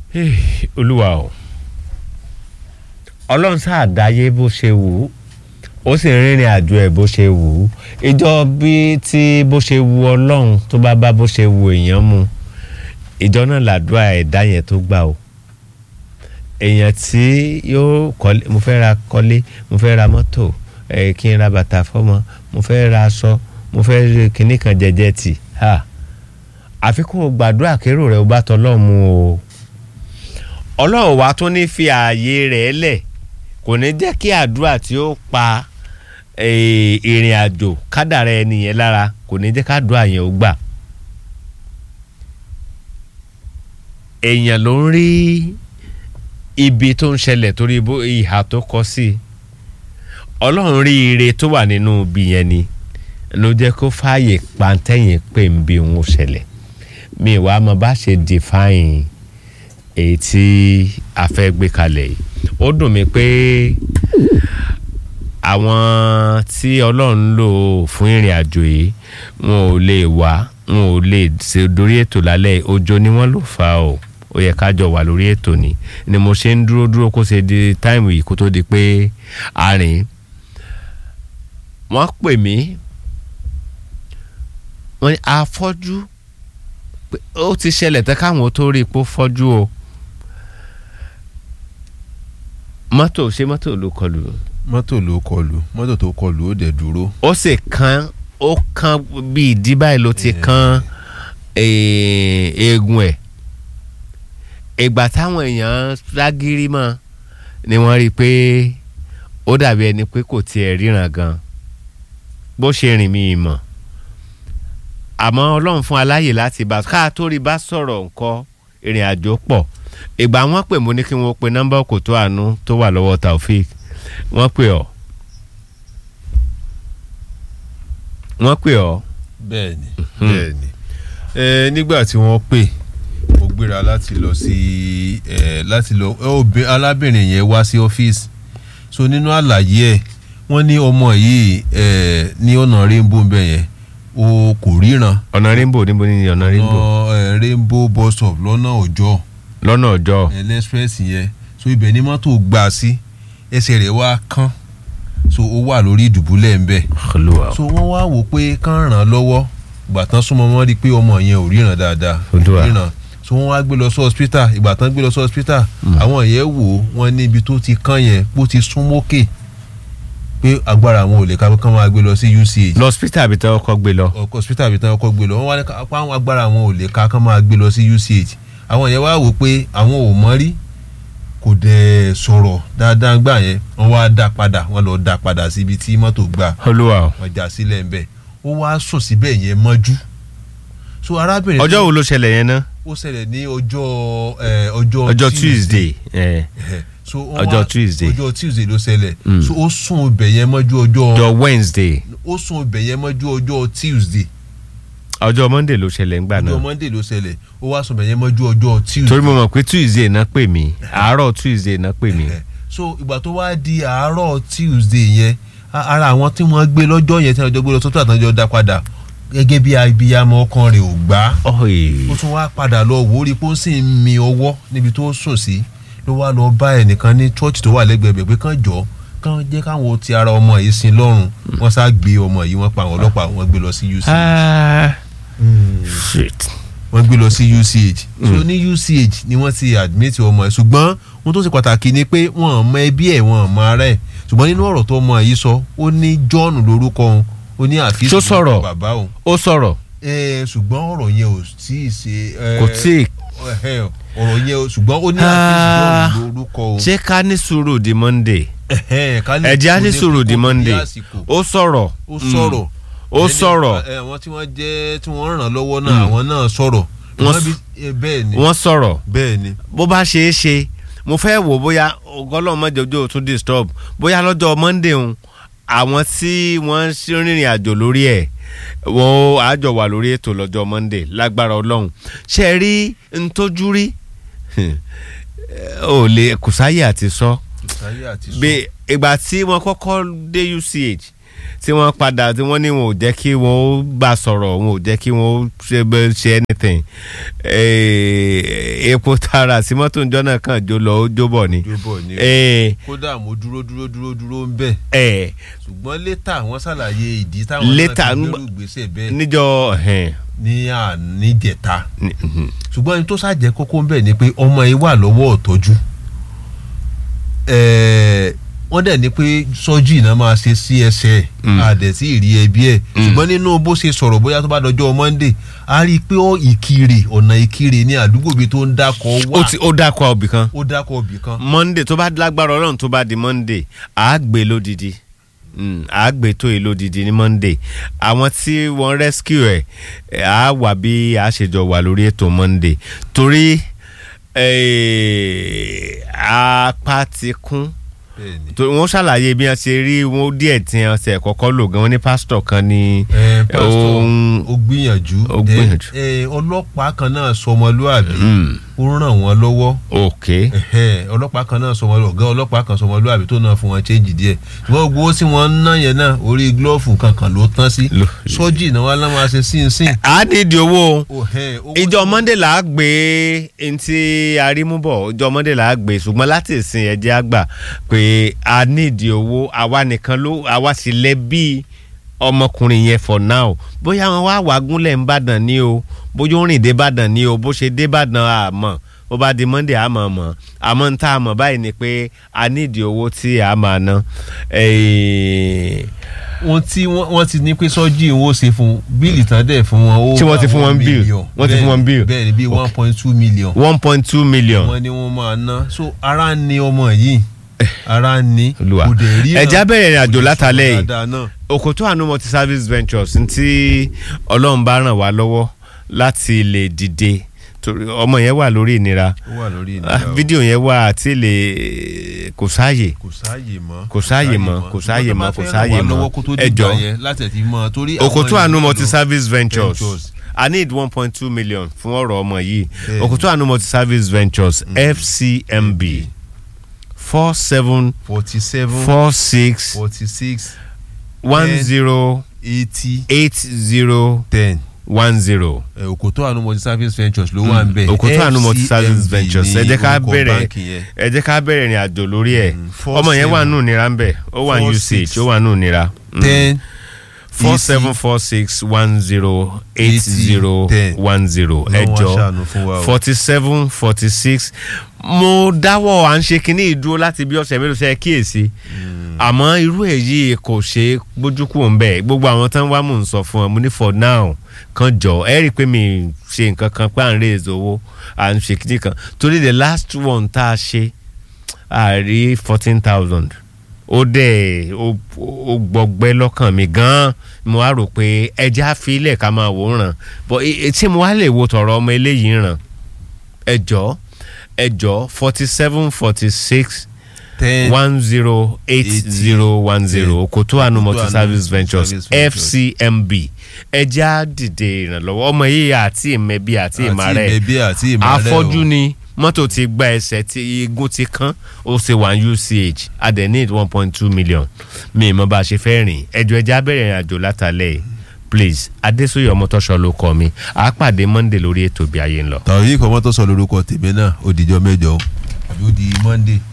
olúwa o ọlọ́run sáà dáyé bó ṣe wù ú ó sì rìnrìn àjò ẹ̀ bó ṣe wù ú ìjọ bí tí bó ṣe wù ọlọ́run tó bá bá bó ṣe wù èèyàn mu ìjọ náà làdúrà ẹ̀dá yẹn tó gbà o èèyàn tí yóò kọ́lé mo fẹ́ ra kọ́lé mo fẹ́ ra mọ́tò ẹ̀ kí n ra bàtà fọ́mọ mo fẹ́ ra aṣọ mo fẹ́ rí kinní kan jẹjẹ tì ha àfikún gbàdúrà kérò rẹ̀ ó bá tọ́lọ́ mu o ọlọ́run wa tún ní fi ààyè rẹ̀ lẹ̀ kò ní jẹ́ kí àdúrà tí ó pa ìrìn àjò kádàrá ẹni yẹn lára kò ní jẹ́ kádùá yẹn ó gbà. èèyàn ló ń rí ibi tó ń ṣẹlẹ̀ torí ìhà tó kọ sí i ọlọ́run rí ire tó wà nínú ibi yẹn ni ló jẹ́ kó fààyè pàǹtẹ́yìn pé ń bí òun ṣẹlẹ̀ mi wàá mọ bá ṣe define èyí tí a fẹ́ gbé kalẹ̀ yìí ó dùn mí pé àwọn tí ọlọ́run lò fún ìrìn àjò yìí wọn ò lè wá wọn ò lè ṣe dorí ètò lálẹ́ òjò ni wọ́n lò fa o ó yẹ ká jọ wà lórí ètò ni ni mo ṣe ń dúró dúró kó ṣe di táìmù yìí kó tó di pé a rìn wọ́n pè mí wọ́n ní afọ́jú ó ti ṣẹlẹ̀ tẹ́ káwọn tó rí ipò fọ́jú o mọ́tò ṣé mọ́tò ló kọlù. mọ́tò ló kọlù mọ́tò tó kọlù ó dẹ̀ dúró. ó sì kan ó kan bí ìdí báyìí ló ti kan eegun ẹ̀ ìgbà táwọn èèyàn lágírí mọ́ ni wọ́n rí i pé ó dàbí ẹni pé kò tiẹ̀ ríran gan bó ṣe rìn mí mọ̀ àmọ́ ọlọ́run fún aláyè láti bá ká tó rí bá sọ̀rọ̀ nǹkan ìrìn àjò pọ̀ ìgbà wọ́n pè mo ní kí wọ́n pe nọ́mbà kòtò àánú tó wà lọ́wọ́ Taofik wọ́n pè ọ́ wọ́n pè ọ́. bẹ́ẹ̀ni bẹ́ẹ̀ni ẹ nígbà tí wọ́n pè mo gbéra láti lọ sí ẹ láti lọ ẹ alábìnrin yẹn wá sí ọ́fíìsì so nínú àlàyé ẹ wọ́n ní ọmọ yìí ẹ ní ọ̀nà rainbow bẹ́ẹ̀ yẹn o kò ríran. ọ̀nà rainbow níbo ni ọ̀nà rainbow. ọ̀nà rainbow bus stop lọ́nà ọjọ́ lọ́nà ọjọ́. express yẹn so ibẹ̀ ni mọ́tò gbà sí ẹsẹ̀ rẹ̀ wá kán so ó wà lórí ìdùbúlẹ̀ ń bẹ̀. so wọ́n wá wò pé kán ràn án lọ́wọ́ ìgbà tán súnmọ́ wọn rí i pé ọmọ yẹn ò ríran dáadáa ríran so wọ́n wá gbé lọ sí hospital ìgbà tán gbé lọ sí hospital àwọn yẹn wò wọ́n ní ibi tó ti kán yẹn bó ti sún mókè pé agbára àwọn ò lè ká kán máa gbé lọ sí UCH. lọ hospital àbí tán ọkọ gbé lọ. hospital àbí tán ọkọ gbé lọ wọ́n wá ní ká àwọn agbára àwọn ò lè ká kán máa gbé lọ sí UCH àwọn yẹn wá wò pé àwọn ò mọ̀ rí kò dẹ̀ sọ̀rọ̀ dáadáa gbà yẹn wọ́n wá dá padà wọ́n lọ dá padà síbi tí mọ́tò gbà olúwa wọ́n já sílẹ̀ ńbẹ̀ ó wá sùn síbẹ̀ yẹn mọ́jú so arábìnrin. ọjọ́ wo ló ṣẹlẹ̀ yẹn náà. ó ṣẹlẹ̀ ní ọjọ́ ọjọ́ ọjọ́ Tuesday. so ọjọ́ Tuesday. ọjọ́ Tuesday ló ṣẹlẹ̀ so ó sùn ibẹ̀ yẹn mọ́jú ọjọ́. ọjọ́ Wednesday. ó sùn ibẹ̀ yẹn mọ́jú ọjọ́ Tuesday ọjọ́ monday ló ṣẹlẹ̀ ńgbà náà ọjọ́ monday ló ṣẹlẹ̀ ó wá sọ̀bẹ̀ yẹn mọ́jú ọjọ́ tuesday. torí mo mọ̀ pé tuesday náà pè mí àárọ̀ tuesday náà pè mí. so ìgbà tó wá di àárọ̀ tuesday yẹn ara àwọn tí wọ́n gbé lọ́jọ́ yẹn tí wọ́n jọ gbé lọ sọ́tọ̀ àtàjọ dá padà gẹ́gẹ́ bí abiyamọ ọkàn rẹ̀ ò gbá ó tún wá padà lọ wò ó rí pé ó sì ń mi ọwọ́ níbi tó sùn sí ló wá lọ bá ẹnìkan ní chọ́ọ̀chì tó wà lẹ́gbẹ̀ẹ́ pé kán jọ kán jẹ́ káwọn ti ara ọmọ yìí sin lọ́rùn wọ́n sá gbé ọmọ yìí wọ́n pa àwọn ọlọ́pàá wọ́n gbé lọ sí UCH wọ́n gbé lọ sí UCH so ní UCH ni wọ́n ti admit ọmọ ẹ̀ ṣùgbọ́n ohun tó ṣe pàtàkì ni pé wọ́n mọ ẹbí ẹ̀ wọ́n mọ ara ẹ̀ ṣùgbọ́n nínú ọ̀rọ̀ tó ọmọ yìí sọ ó ní John lórúkọ òun ó ní àfíìsì lórúkọ bàbá òun ó sọ̀rọ̀ ṣùgbọ́n ọ̀rọ̀ yẹn ò tí ì ṣe kò tí ì ọ̀rọ̀ yẹn ṣùgbọ́n ó ní àfíìsì lórúkọ òun. ṣé ká ní sùúrù di Monday ẹ̀jẹ̀ á ní sùúrù di Monday ó sọ̀rọ̀ ó sọ̀rọ̀ ó sọ̀rọ̀. àwọn tí wọ́n jẹ́ tí wọ́n ràn lọ́wọ́ náà àwọn náà sọ̀rọ̀. bẹ́ẹ̀ ni wọ́n sọ̀rọ̀. bẹ́ẹ̀ ni. bó bá ṣe é ṣe mo fẹ́ wò bóyá ọgọ́lọ́ mọ́jọ́jọ́ tún disturb bóyá lọ́jọ́ monday ń àwọn tí wọ́n ń rìnrìn àjò lórí ẹ̀ wọ́n àjọ wà lórí ètò lọ́jọ́ monday lágbára ọlọ́run ṣe rí ntójú rí ò lè kùsáyè àti sọ ìgbà tí wọ́n kọ́kọ́ dé UCH tí wọ́n padà tí wọ́n ní wọn ò jẹ́ kí wọ́n ó bá sọ̀rọ̀ wọn ò jẹ́ kí wọ́n ó ṣe bẹ́- ṣe anything Eh, epo tara sí mọ́tò ìjọ náà kàn jó lọ ó jó bọ̀ ni. jóbọ̀ ni Eh, kódà mo dúró dúró dúró dúró ń bẹ̀ eh, ṣùgbọ́n létà wọ́n ṣàlàyé ìdí táwọn Later, náà fi ń gbèrú gbèsè bẹ́ẹ̀ níjọ́ ẹ̀hẹ́n, ní àníjẹta ní- mhm. ṣùgbọ́n ẹni tó ṣàjẹ́ kókó ń bẹ̀ ni pé ọmọ yìí wà lọ́wọ́ ọ̀tọ́jú Ẹ̀ẹ́, wọ́n dẹ̀ ní pé sọ́jú iná máa ṣe sí ẹsẹ̀ Mm. àdẹ̀tí ìrí ẹbí ẹ̀ ṣùgbọ́n nínú bó ṣe sọ̀rọ̀ bóyá tó bá dọjọ́ Monday a rí i pé ó ìkirè ọ̀nà ìkirè ní àdúgbò bíi tó ń dákọ̀ ó wá ti ó dákọ̀ ọbì kan ó dákọ̀ òbí kan monday tó bá lágbára ọlọ́run tó bá di monday à á gbé lódìdí Mm, à á gbé tó yìí lódìdí ní monday àwọn tí wọ́n rescue ẹ̀ ẹ̀, à á wà bí a ṣe jọ wà lórí ètò monday torí eh, apá ti kún bẹ́ẹ̀ni torí wọ́n ṣàlàyé bí wọ́n ṣe rí wọn díẹ̀ tí wọ́n ṣe kọ́kọ́ lò gan wọ́n ní pásítọ̀ kan ní ẹ pásítọ̀ ohun ó gbìyànjú ó gbìyànjú. ẹ ọlọ́pàá kan náà sọmọlúàbí Mm, ó ràn wọ́n lọ́wọ́ ok ẹhẹ́, ọlọ́pàá kan náà sọmọlúàbí ọ̀gá ọlọ́pàá kan sọmọlúàbí tó náà fún wọn chéǹjì díẹ̀ ṣùgbọ́n gbogbo owó tí wọ́n ń ná yẹn náà orí gílọ́ọ̀fù kankan ló tán sí Ló- sọ́jì náà wọ́n á máa ṣe sínsìn. a nídìí owó o. Ó, ẹ̀, owó ìjọ tí- monday là á gbé ntí arímúbọ̀ ìjọ monday là á gbé ṣùgbọ́n láti ìsìn ẹ̀jẹ̀ àgbà pé a nídìí owó àwa nìkan ló àwa sì lẹ bí ọmọkùnrin yẹn for now bóyá wọn wá wàgúnlẹ̀ ń bàdàn ní o bóyá ó rìn dé bàdàn ní o bó ṣe dé bàdàn àmọ́ bó bá di monday àmọ́ mọ̀ àmọ́ ń tá a mọ̀ báyìí ni pé a nídìí owó tí a máa ná. Eh, ohun tí wọ́n wọ́n ti ní pé sọ́jì owó ṣe fún bíìlì tán dẹ̀ fún wọn ó Tí wọ́n ti bá fún wọn one bill. million. Wọ́n ti fún wọn bill. bẹ́ẹ̀ ni bíi one point two million one point two million. wọ́n ní wọ́n máa ná so ara ń ní ọmọ yìí ara ń ní Olúwa. kò dẹ̀ rí Ẹja bẹ̀rẹ̀ ìrìn àjò kò dẹ̀ látàlẹ́ sọ̀rọ̀ yìí. dáadáa náà. Òkòtó àánú multi service ventures ntí ọlọ́run bá ràn wá lọ́wọ́ láti lè dìde torí ọmọ yẹn wà lórí ìnira ó wà lórí Ah, ìnira o. fídíò yẹn wà àti lè kò sáàyè kò sáàyè mọ́ Kò sáàyè mọ́, kò sáàyè mọ́, kò sáàyè mọ́. ẹ Ẹ jọ jọ̀ọ́. láti ẹ̀ ti mọ́ torí àwọn Òkòtó àánú ènìyàn multi lọ- service ventures Ventures. I need one point two million fún ọ̀rọ̀ ọmọ yìí Bẹ́ẹ̀ni. Òkòtó àánú multi service ventures FCMB four seven forty seven four six forty six one Ten. zero eighty eight zero ten one zero. òkòtó àánú multi service ventures ló wà ń bẹ̀ Òkòtó àánú multi service FCMB ventures ẹ ní jẹ́ ká orúkọ bẹ̀rẹ̀ báǹkì yẹn. ẹ jẹ́ ká bẹ̀rẹ̀ ìrìn àjò lórí ẹ̀ Mm, four ọmọ yẹn wà seven. nù nira ń bẹ̀ ó wà ní Four usage six. ó wà nù nira ten four easy. seven four six one zero eight zero ten. one zero Ọlọ́run wá ẹjọ ṣàánú fún wa o. forty seven forty six mo dáwọ́ à ń ṣe kínní ìdúró láti bí ọ̀sẹ̀ mélòó ṣe kíyèsí àmọ́ irú èyí kò ṣe é gbójú kúrò ń bẹ̀ gbogbo àwọn tán wá mò ń sọ fún ọ mo ní for now kan jọ ẹ rí i pé mi ṣe nǹkan kan pé à ń raise owó à ń ṣe kínní kan torí the last one tá a ṣe a rí fourteen thousand ó dẹ̀ ó ó gbọgbẹ́ lọ́kàn mi gan-an mo wá rò pé ẹja àfilẹ̀ ká máa wò ó ràn bọ́ tí mo wá lè wo tọ̀rọ̀ ọmọ eléyìí ràn ẹjọ́ ẹjọ́ forty seven forty six ten one zero eight zero one zero Òkòtó àánú multi service ventures Service Ventures. FCMB ẹja dìde ìrànlọ́wọ́ ọmọ yìí àti ìmẹ̀bí àti ìmàrẹ́ àti ìbẹ̀bí àti ìmàrẹ́ afọ́jú ni mọ́tò ti gba ẹsẹ̀ tí igun ti kán ó ṣe wà ní UCH a dẹ̀ need one point two million mi ì mọ bá a ṣe fẹ́ rìn ẹjọ́ ẹja bẹ̀rẹ̀ ìrìn àjò látàlẹ́ yìí please adésòye ọmọtọ́ṣọ ló kọ mi à á pàdé monday lórí ètò bí ayé ń lọ. tàwọn yìí kọ́ mọ́tò sọ lórúkọ tèmi náà ó dijọ́ mẹ́jọ o àbí ó di monday